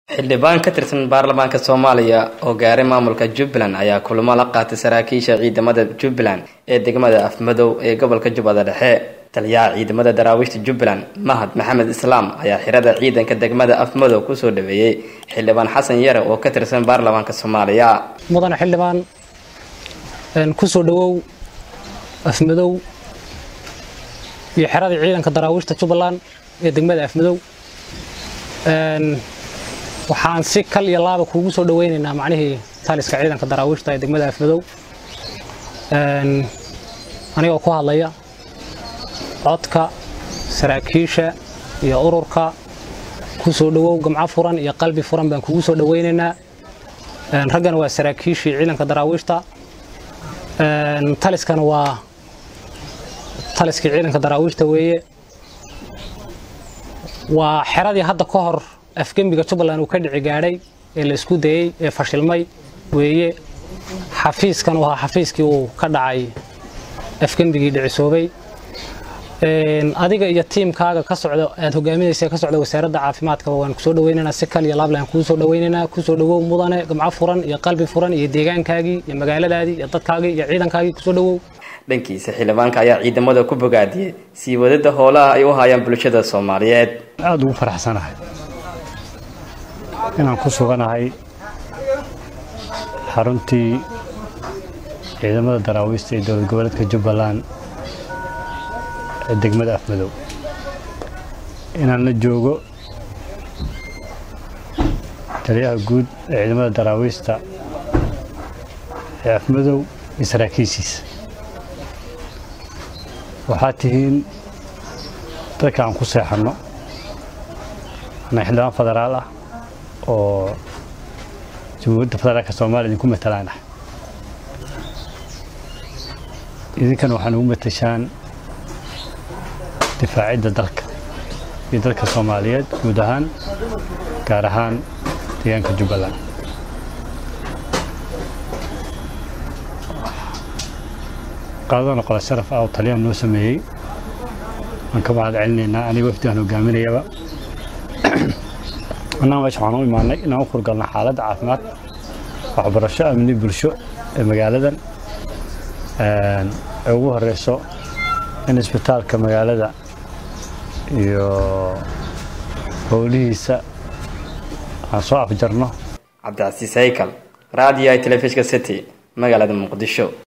xildhibaan ka tirsan baarlamaanka soomaaliya oo gaaray maamulka jubbaland ayaa kulamo la qaatay saraakiisha ciidamada jubbaland ee degmada afmadow ee gobolka jubbada dhexe taliyaha ciidamada daraawiishta jubbaland mahad maxamed islaam ayaa xirada ciidanka degmada afmadow kusoo dhaweeyey xildhibaan xasan yare oo ka tirsan baarlamaanka soomaaliya mudane xildhibaan kusoo dhawow afmadow iyo xeradii ciidanka daraawiishta jubbaland ee degmada afmadow waxaan si kal iyo laaba kuugu soo dhaweynaynaa macnihii taliska ciidanka daraawiishta ee degmada afmadow anigoo ku hadlaya codka saraakiisha iyo ururka ku soo dhawow gamco furan iyo qalbi furan baan kugu soo dhaweynaynaa raggana waa saraakiishii ciidanka daraawiishta taliskana waa taliskii ciidanka daraawiishta weeye waa xeradii hadda ka hor afgembiga jubbaland uu ka dhici gaadhay ee la isku dayey ee fashilmay weeye xafiiskan waa xafiiskii uu ka dhacay afgembigii dhicisoobay adiga iyo tiimkaaga ka socda aad hogaaminaysa ka socda wasaaradda caafimaadkaba waan kusoo dhaweynaynaa si kal iyo laablaan kuu soo dhaweynaynaa kusoo dhawow mudane gamco furan iyo qalbi furan iyo deegaankaagii iyo magaaladaadii iyo dadkaagii iyo ciidankaagii kusoo dhawow dhankiisa xildhibaanka ayaa ciidamada ku bogaadiyey sii wadada howlaha ay u hayaan bulshada soomaaliyeed aada ugu faraxsanahay inaan ku suganahay xaruntii ciidamada daraawiista ee dowlad goboleedka jubbaland ee degmada afmadow inaan la joogo taliyaha guud ee ciidamada daraawiista ee afmadow iyo saraakiishiisa waxaa tihiin dadka aan ku seexanno ana xildhibaan federaal ah oo jamhuuriyadda federaalka soomaaliya idinku matalaan ah idinkana waxaan ugu matashaan difaacidda dalka iyo dalka soomaaliyeed guud ahaan gaar ahaan deegaanka jubbaland qaadadana qola sharaf ah oo taliyaan noo sameeyey waan ka mahad celinaynaa aniga wafdigaan hogaaminayaba annaga meesha waxaan u imaanay inaan u kurgalno xaaladda caafimaad waxbarasho amni bulsho ee magaaladan ay ugu horeyso in isbitaalka magaalada iyo howlihiisa aan soo afjarno cabdicasiis haykal raadiyo telefishka city magaalada muqdisho